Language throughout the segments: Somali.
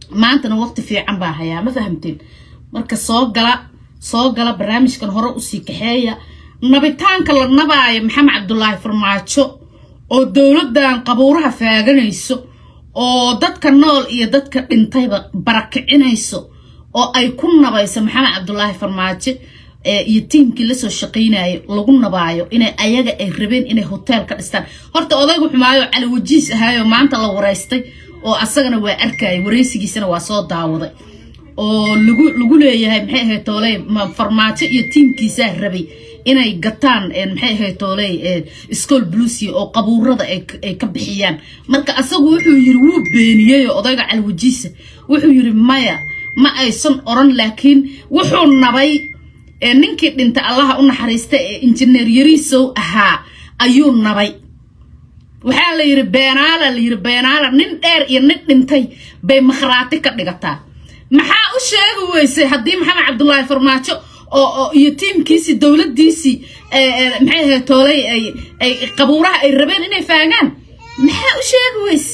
maantana waqti fiican baa hayaa ma fahamteen marka soo gala soo gala barnaamijkan hore usii kaxeeya nabitaanka la nabaayo maxamed cabdulaahi farmaajo oo dowladdan qabuuraha faaganayso oo dadka nool iyo dadka dhintayba barakicinayso oo ay ku nabayso maxamed cabdulaahi farmaajo iyo tiimkii lasoo shaqaynayo lagu nabaayo inay ayaga ay rabeen inay hotel ka dhistaan horta odaygu xumaayo cali wajiis ahaayo maanta la wareystay oo asagana waa arkaya wareysigiisana waa soo daawaday oo lagu lagu leeyahay maxay ahayd tooley farmaajo iyo tiimkiisaa rabay inay gataan maxay ahayd tooley school blusia oo qabuurada ay ka bixiyaan marka asagu wuxuu yiri wuu beeniyey odayga cali wajiisa wuxuu yiri maya ma aysan oran laakiin wuxuu nabay ninkii dhintay allaha u naxariista ee injineer yariisow ahaa ayuu nabay waxaa la yiri beenaala la yiri beenaala nin dheer iyo nin dhintay bay makhraati ka dhigataa maxaa u sheegi weysay haddii maxamed cabdulaahi farmaajo oo iyo tiimkiisii dowladdiisii maxay ahayd toolay ay qabuuraha ay rabeen inay faagaan maxaa u sheegi weyse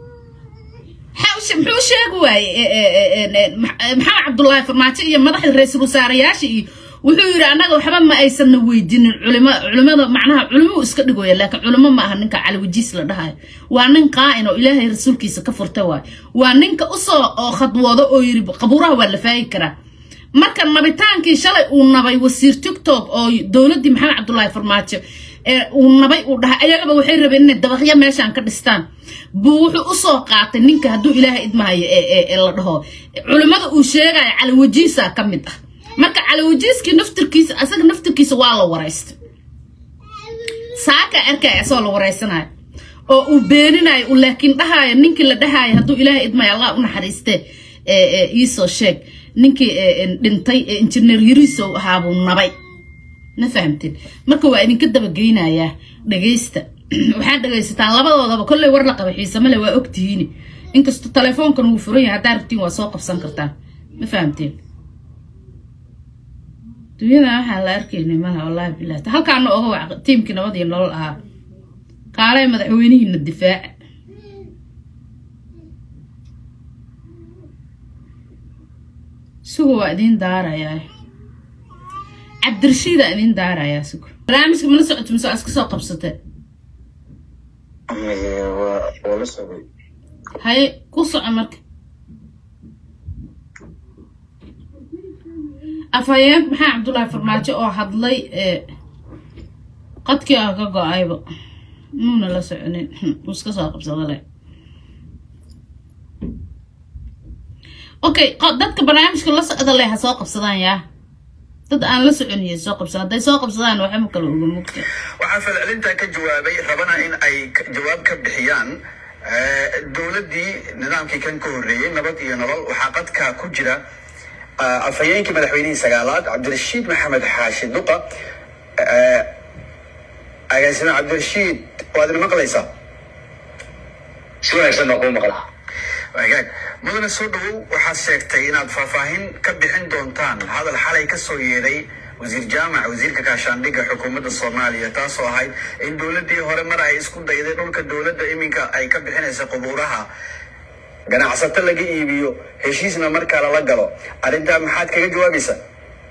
muxuu u sheegi waaye maxamed cabdulaahi farmaajo iyo madaxda ra-iisul wasaarayaasha iyo wuxuu yidhi annaga waxba ma aysanna weydiinin culimo culimada macnaha culimuu iska dhigoya laakiin culimo ma aha ninka caliwajiis la dhahayo waa nin qaa'in oo ilaahay rasuulkiisa ka furta waayo waa ninka usoo oo khadwoodo oo yidhi qabuuraha waa la faagi karaa marka nabitaankii shalay uu nabay wasiir tiktok oo dowladdii maxamed cabdulaahi farmaajo uu nabay uu dhahay ayagaba waxay rabeen inay dabaqyo meeshaan ka dhistaan buu wuxuu usoo qaatay ninka hadduu ilaahay idmahayo ee la dhaho culimmada uu sheegayo caliwajiisa ka mid ah marka calawajiiskii naftirkiisa asaga naftirkiisa waa la waraystay saaka arkaya asagoo la waraysanayo oo uu beeninayo laakiin dhahayo ninkii la dhahayo hadduu ilaahay idmayo allah u naxariistee iisoo sheeg ninkii dhintay ee injineer yariisow ahaabuu nabay ma fahamteen marka waa idinka dabageynayaa dhagaysta waxaad dhagaysataan labadoodaba kolley war la qaba xiisamale waa ogtihiini inkastoo telefoonkan wuu furan yahay haddaa rabtiin waa soo qabsan kartaan ma fahamteen dunyada waxaa la arkaynay malaha wallaahi bilah halkaana oga wac tiimkii nabad iyo nolol ahaa kaalay madaxweynihiina difaaca suga waa idiin daarayaa cabdirashiidaa idiin daarayaa suga barnaamijka mala socoto mise waa iska soo qabsatee haye ku soco marka afhayeenka maxaa cabdullaahi farmaajo oo hadlay qadkii ah ka go-ayba muuna la soconin uu iska soo qabsada le okay dadka barnaamijka la socda leh ha soo qabsadaan yaa dad aan la soconiyo soo qabsan hadday soo qabsadaan waxa ma kala oga mugta waxaa falcelintaa ka jawaabay rabana in ay jawaab ka bixiyaan dowladdii nidaamkii kan ka horreeyey nabad iyo nolol waxaa qadka ku jira afhayeenkii madaxweynihii sagaalaad cabdirashiid maxamed xaashi duqa agaasime cabdirashiid waad ina maqlaysaa si wanaagsan baa kuu maqlaa wagaag mudane soo dhawow waxaad sheegtay inaad faahfaahin ka bixin doontaan hadal xalay ka soo yeedhay wasiir jaamac wasiirka kaashaandhigga xukuumadda soomaaliya taasoo ahayd in dowladdii hore mar ay isku dayday dhulka dowladda iminka ay ka bixinaysa qubuuraha ganacsato laga iibiyo heshiisna markaa lala galo arrintaa maxaad kaga jawaabaysaa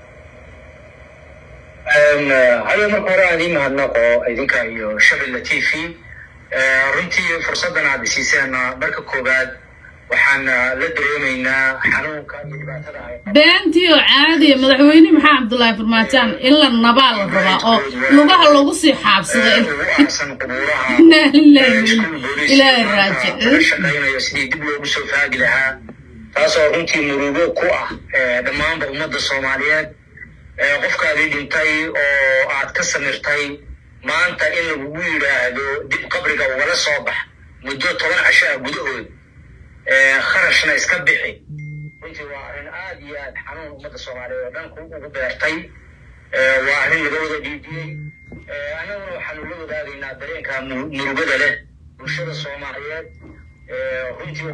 haya marka hore aan ii mahadnaqo idinka iyo shabella t v runtii fursaddan aad isiiseen marka koowaad waxaan la dareemaynaa xanuunka iyo dhibaatada ay beentii oo caadiya madaxweyne maxaa cabdullaahi farmaajaan in la nabaa la rabaa oo lugaha lagu sii xaabsaday ugu aarsan qubuuraha inaa lillahi ilaahi raajic laga shaqaynayo sidii dib loogu soo faagi lahaa taasoo runtii murugo ku ah dhammaanba ummadda soomaaliyeed qofkaadii dhintay oo aad ka samirtay maanta in lagugu yidhaahdo dib qabriga ugala soo bax muddo toban casho ah gudahood kharashna iska bixi runtii waa arrin aad iyo aad xanuun ummadda soomaaliyeed oo dhan ku ugu beertay waa arrin laga wada dhiidiyey annaguna waxaanu la wadaagaynaa dareenka murugada leh bulshada soomaaliyeed runtii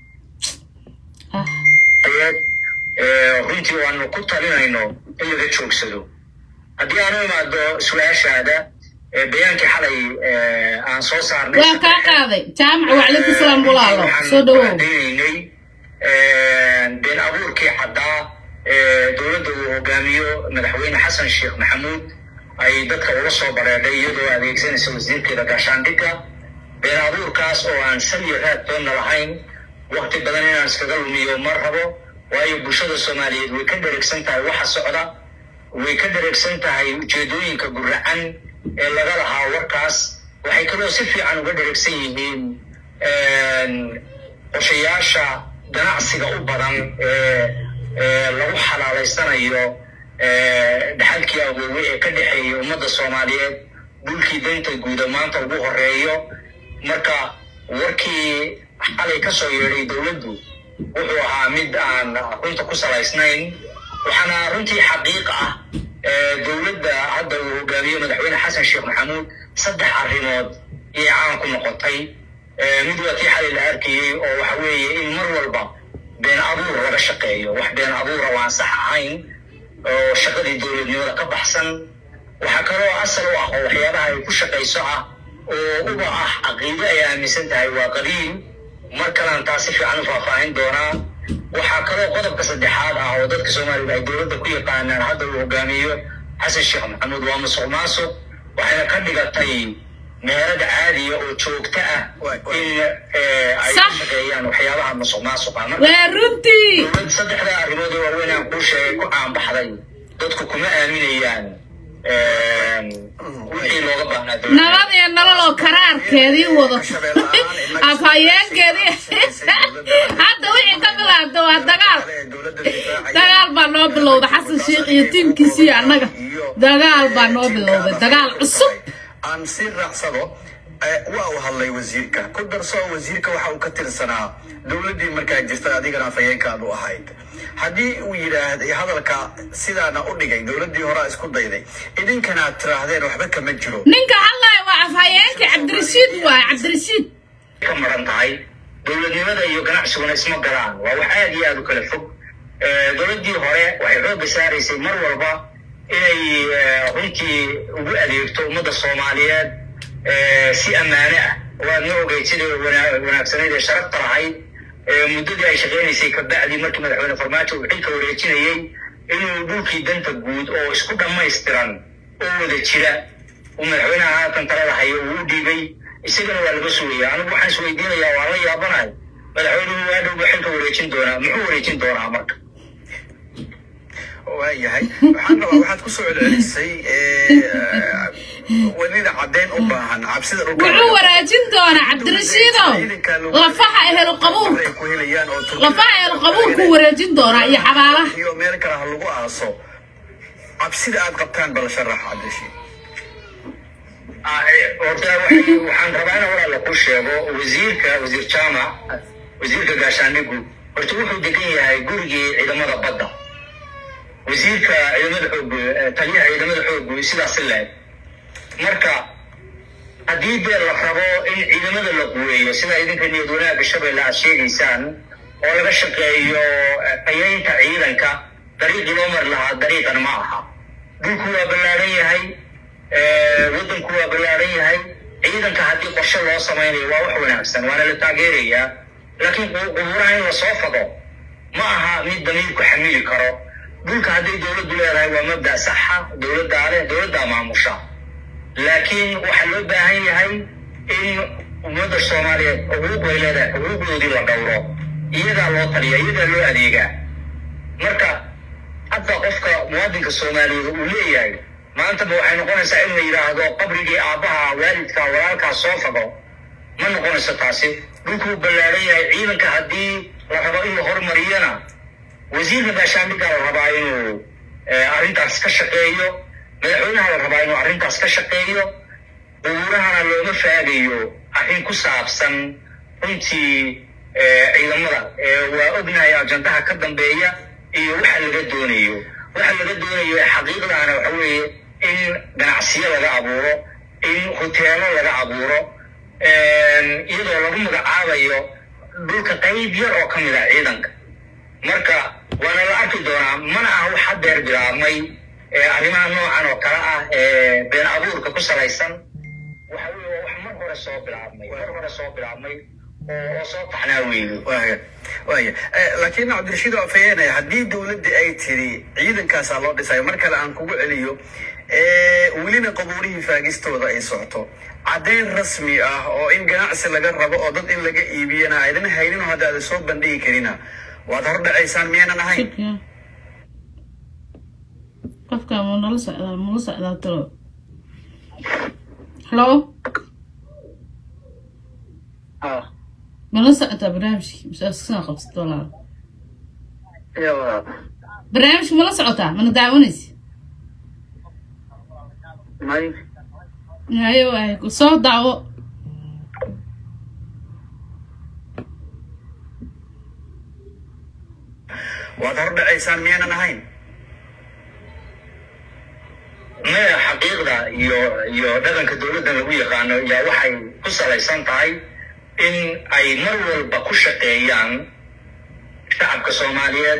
runtii waanu ku talinayno in laga joogsado haddii aanu imaado su-aashaada bayaankii xalay aan soo saarnay waa kaa qaaday jaamac wacaleykum salaam walaalo soo dhawow daynay been abuurkii caddaa ee dowladda uu hogaamiyo madaxweyne xasan sheekh maxamuud ay dadka ula soo bareedhay iyadoo adeegsanaysa wasiirkeeda gaashaandhigga been abuurkaas oo aan saliyo raad doonna lahayn wakti badan inaan iskaga lumiyo ma rabo waayo bulshada soomaaliyeed way ka dheregsan tahay waxa socda way ka dheregsan tahay ujeedooyinka guracan ee laga lahaa warkaas waxay kaloo si fiican uga dheregsan yihiin qorshayaasha ganacsiga u badan ee lagu xalaalaysanayo dhaxalkii awoowe ee ka dhexeeyay ummadda soomaaliyeed dhulkii danta guuda maanta ugu horeeyo marka warkii xalay ka soo yeedhay dowladdu wuxuu ahaa mid aan runta ku salaysnayn waxaana runtii xaqiiq ah dowladda hadda uu hogaamiyo madaxweyne xasan sheekh maxamuud saddex arrimood iyay caan ku noqotay mid waa tii xalay la arkayey oo waxa weeye in mar walba been abuur laga shaqeeyo wax been abuura waan sax ahayn oo shaqadii dowladnimada ka baxsan waxaa kaloo asal u ah oo waxyaabaha ay ku shaqayso ah oo uba ah caqiido ay aaminsan tahay waa qadiim mar kalaan taas si fiican u faahfaahin doonaa waxaa kaloo qodobka saddexaad ah oo dadka soomaalida ay dowladda ku yaqaanaan hadda uu hogaamiyo xasan sheekh maxamuud waa musuq maasuq waxayna ka dhigatay meerada caadiya oo joogto ah in ay ku shaqeeyaan waxyaabaha musuq maasuqa waa runtii dowlad saddexda arrimood ee waaweyn aan kuu sheegay ku caanbaxday dadku kuma aaminayaan wixii looga baahnaa dowladda nabad iyo nolol oo karaarkeedii wadato afhayeenkeedii hadda wixii ka bilaabta waa dagaal dagaal baa noo bilowda xasan sheekh iyo tiimkiisii annaga dagaal baa noo bilowday dagaal cusub aan sii raacsado waa uu hadlay wasiirka ku darso wasiirka waxa uu ka tirsanaa dowladdii markaa jirta adigana afhayeenkaad u ahayd haddii uu yidhaahday hadalka sidaana u dhigay dowladdii horaa isku dayday idinkana aad tiraahdeen waxba kama jiro ninka hadlaya waa afhayeenka cabdirashiid waay cabdirashiid ka maran tahay dowladnimada iyo ganacsiguna isma galaan waa wax aad iyo aad u kala fog dowladdii hore waxay xoogga saaraysay mar walba inay runtii ugu adeegto ummadda soomaaliyeed si ammaane ah waadna ogeyd sidai wanaagsanayd ee sharafta lahayd muddadii ay shaqaynaysay kabacdii markii madaxweyne farmaajo uu xilka wareejinayey inuu dhulkii danta guud oo isku dhammaystiran oo wada jira uu madaxweynaha haatan talada hayo uu u dhiibay isagana waa laga sugaya anigu waxaan isweydiinayaa waan la yaabanahay madaxweynuhu waa dhowba xilka wareejin doonaa muxuu wareejin doonaa marka waayahay waxaan rabaa waxaad ku soo celcelisay welina caddeyn u baahan cabsida dhulka wuxuu waraajin doonaa cabdirashiidow lafaha ehel qabuurka ay ku helayaan oo Turkiga- lafaha ehel qabuurkuu wareejin doonaa iyo xabaalaha iyo meel kale ha lagu aaso cabsida aad qabtaan bal sharax cabdishiid horta waxay- waxaan rabaa inaan walaala ku sheego wasiirka wasiir jaamac wasiirka gaashaandhigu horta wuxuu degan yahay gurigii ciidamada badda wasiirka ciidamada xoog eh, taliyaha ciidamada xoogu sidaas leeg marka haddii dee la rabo in ciidamada la quweeyo sida idinka niyad wanaagga shabeelle aad sheegaysaan oo laga shaqeeyo eh, qayaynta ciidanka dariiqii loo mari lahaa dariiqan ma aha dhulku waa ballaaran yahay eh, waddanku waa ballaaran yahay ciidanka haddii qorshe loo samaynayo waa wax wanaagsan waana la taageerayaa laakiin qu- qubuuraha in lasoo fado ma aha mid damiirku xamili karo dhulka hadday dowladdu leedahay waa mabda saxa dowladdaa leh dowladdaa maamusha laakiin waxaa loo baahan yahay in ummadda soomaaliyeed xuquuq bay leedahay xuquuqdoodii la dhowro iyadaa loo taliya iyadaa loo adeegaa marka hadda qofka muwaadinka soomaaliyeed uu leeyahay maantaba waxay noqonaysaa in la yidhaahdo qabrigii aabbaha waalidka walaalkaa soo fado ma noqonayso taasi dhulkuu ballaaran yahay ciidanka haddii la rabo in la hormariyana wasiirka gaashaandhiggaa la rabaa inuu eh, arrintaas ka shaqeeyo madaxweynaha la rabaa inuu arrintaas ka shaqeeyo qubuurahana looma faagayo arrin ku saabsan runtii eh, ciidamada Eh, waa ognahay ajandaha ka dambeeya iyo waxa laga doonayo waxa laga doonayo ee xaqiiqdaana waxa weeye in ganacsiyo laga abuuro in hoteelo laga abuuro iyadoo lagu magacaabayo dhulka qayb yar oo ka mid ah ciidanka marka waana la arki doonaa mana aha wax hadeer bilaabmay ee arrimaha noocan oo kale ah ee been abuurka ku salaysan waxa weeye waa wax mar hore soo bilaabmay mar hore soo bilaabmay oo soo taxnaa weeye waaya waaya laakiin cabdirashiid oo afhayeene haddii dowladda ay tiri ciidankaasaa loo dhisayo mar kale aan kugu celiyo welina qabuurihii faagistooda ay socoto caddayn rasmi ah oo in ganacsi laga rabo oo dad in laga iibiyana aydan haynin oo hadda aadan soo bandhigi karina waad hordhacaysaan miyaynan ahayn shirka qofka ma nala socdaa mala socdaa talo halo mala socdaa barnaamijki masaaskaa qabsata walaal barnaamijka mala socotaa mana daawanaysa haye waay soo daawo waad hordhacaysaan miyaynan ahayn maya xaqiiqda iyo iyo dhaqanka dowladdan lagu yaqaano yaa waxay ku salaysan tahay in ay mar walba ku shaqeeyaan shacabka soomaaliyeed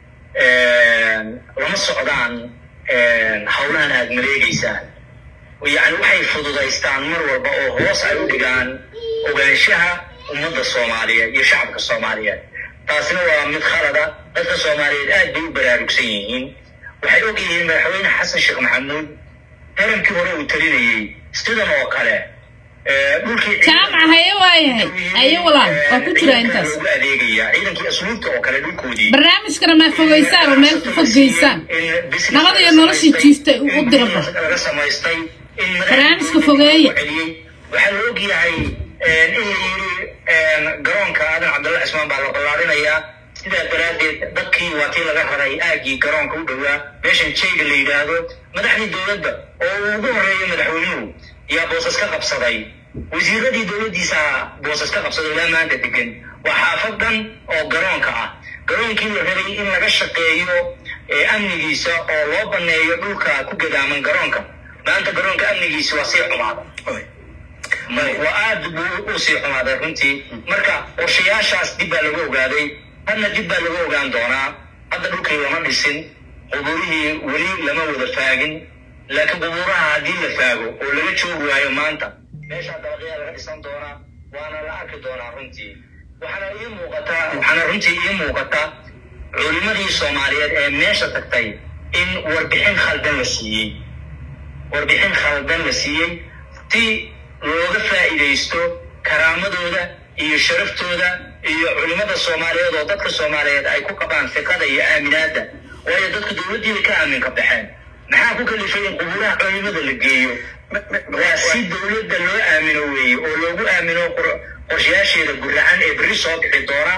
lama socdaan howlahan aad maleegeysaan yani waxay fududaystaan mar walba oo hoos ay u dhigaan ogaanshaha ummadda soomaaliyeed iyo shacabka soomaaliyeed taasina waa mid khalada dadka soomaaliyeed aad bay u baraarugsan yihiin waxay og yihiin madaxweyne xasan sheekh maxamuud tarankii hore uu talinayey sidan oo kale dhulkii jaamac haye waayahay haye walaal waa ku jiraa intaas loogu adeegaya ciidankii asluubta oo kale dhulkoodii barnaamijkana maa fogeysaan oo meel fog geysaan nabada iyo noloshii jiiftay u diraba laga samaystay in Barnaamijka fogeeya. celiyey waxaa la og yahay in la yiri garoonka aadan cabdalla cismaan baa la ballaarinayaa sidaa daraaddeed dadkii waa tii laga raray aagii garoonka u dhowaa meeshan jayga la yidhaahdo madaxdii dowladda oo uu ugu horreeyay madaxweynuhu yaa boosas ka qabsaday wasiiradii dowladdiisa boosas ka qabsaday ilaa maanta degan waa xaafad dhan oo garoonka ah garoonkii la rabay in laga shaqeeyo ee amnigiisa oo loo baneeyo dhulka ku gadaaman garoonka maanta garoonka amnigiisa waa sii xumaada Oy. waa aad buu u sii xumaaday runtii marka qorshayaashaas dib baa lagu ogaaday hadna dib baa lagu ogaan doonaa hadda dhulkii lama dhisin qubuurihii weli lama wada faagin laakiin qubuuraha haddii la faago oo laga joogi waayo maanta meeshaa dabaqyaa laga dhisan doonaa waana la arki doonaa runtii waxaana ii muuqataa waxaana runtii ii muuqata culimadii soomaaliyeed ee meesha tagtay in warbixin khaldan la siiyey warbixin khaldan la siiyey si looga faa'iidaysto karaamadooda iyo sharaftooda iyo culimada soomaaliyeed oo dadka soomaaliyeed ay ku qabaan fiqada iyo aaminaadda waayo dadka dowladdiiba ka aaminka baxeen maxaa ku kalifay in qubuuraha culimada la geeyo Ma- ma- ma- waa si dowladda loo aamino weeye oo loogu aamino qor- qorshayaasheeda guracan ee berri soo bixi doona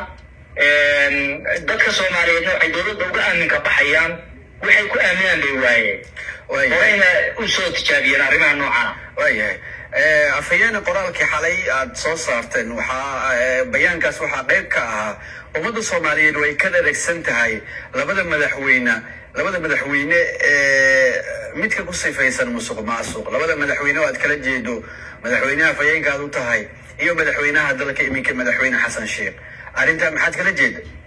dadka soomaaliyeedna waxay dowladda uga aaminka baxayaan waxay ku aaminaan bay waayeen Waayahay. horeyna u soo tijaabiyeen arrimaha noocana waayahay afhayeene qoraalkii xalay aad soo saarteen waxaa eh, bayaankaas waxaa qayb ka ahaa ummadda soomaaliyeed way ka dharagsan tahay labada madaxweyne labada madaxweyne ee midka ku sifaysan musuq maasuq labada madaxweyne oo aad kala jeedo madaxweynaha afhayeenka aad u tahay iyo madaxweynaha dalka iminka madaxweyne xasan sheekh arrintaa maxaad kala jeeda